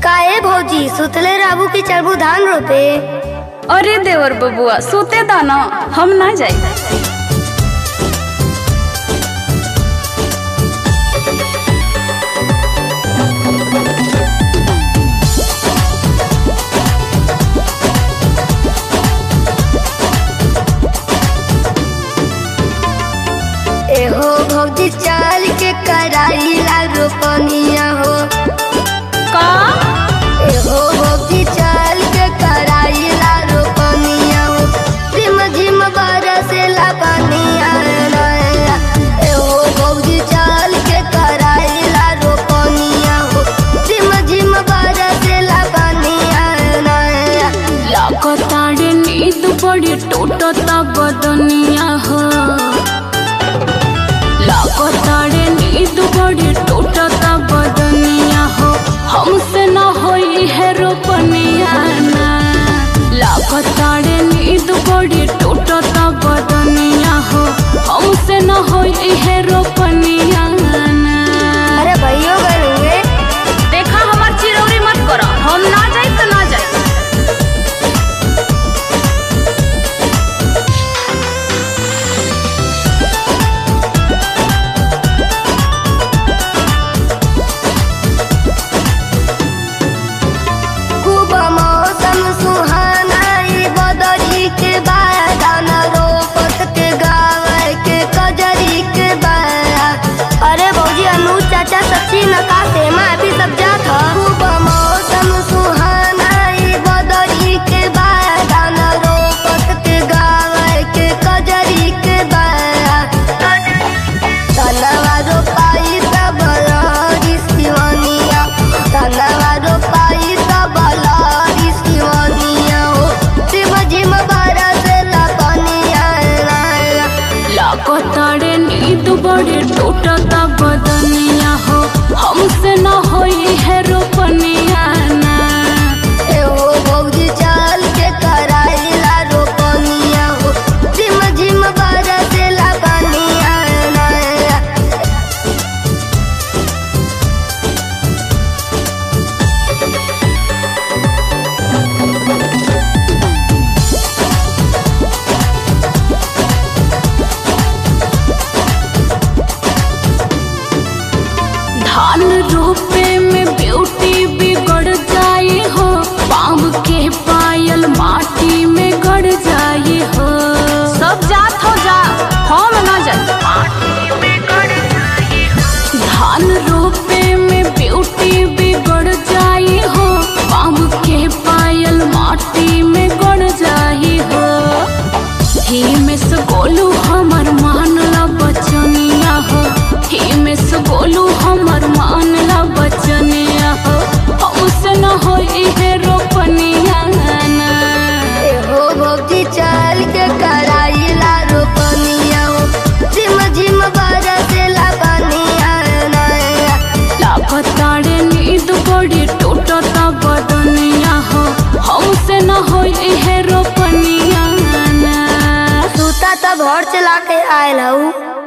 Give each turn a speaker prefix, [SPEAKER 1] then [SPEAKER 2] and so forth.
[SPEAKER 1] काहे भौजी सुतले रहू की चलबू धान रोपे
[SPEAKER 2] अरे देवर बबुआ सोते दाना हम ना जाई
[SPEAKER 1] एहो भौजी चल के कराई ला रोपनिया हो
[SPEAKER 2] का
[SPEAKER 1] एहो भौजी चल के कराई ला रोपनिया हो झिम झिम बरसे ला पनिया नया एहो भौजी चल के कराई ला रोपनिया हो झिम झिम बरसे ला पनिया नया
[SPEAKER 2] लागताड़े नींद बड़ी टूटता बदनिया हो लागताड़े नींद बड़ी टूटता बदनिया हो हमसे न होई है रोपनिया ना लागताड़े नींद बड़ी टूटता बदनिया हो हमसे न होई है रोपनिया ना
[SPEAKER 1] अरे भैया गए
[SPEAKER 2] देखा हमार चिरौरी मत करो हम ना जाई तो ना जाई
[SPEAKER 1] खूब मौसम सुहाना ई बदरी के बादान रोपत के गावे के कजरी के बाया अरे भौजी अनु चाचा सच्ची नका से मैं भी सब जात ह खूब मौसम सुहाना ई बदरी के बादान रोपत के गावे के कजरी के बाया तनवा रोपाई सब लहरी सिवनिया तनवा रोपाई सब लहरी सिवनिया हो झिम झिम बरस लपनिया
[SPEAKER 2] लागताड़े नींद बड़े टूटता बदनिया हो हमसे न होई है रोपनिया ना
[SPEAKER 1] एहो भौजी चल के कराइला रोपनिया हो झिम झिम बरस लपनिया
[SPEAKER 2] धान रोपे में ब्यूटी बिगड़ जाई हो पाँव के पायल माटी में गड़ जाई हो सब जात हो जा हम ना जाई धान रोपे में ब्यूटी बिगड़ जाई हो पाँव के पायल माटी में गड़ जाई हो ही में से गोलू हमर मान ला बचनिया हो ही में से गोलू हमर मान ला बचनिया हो हमसे न होई है रोपनिया ना
[SPEAKER 1] एहो भौजी चल के कराइला रोपनिया हो झिम झिम बरस लपनिया
[SPEAKER 2] लागताड़े नींद बड़ी टूटता बदनिया हो हमसे न होई है रोपनिया ना
[SPEAKER 1] सूता तब हर चला के आयल हूँ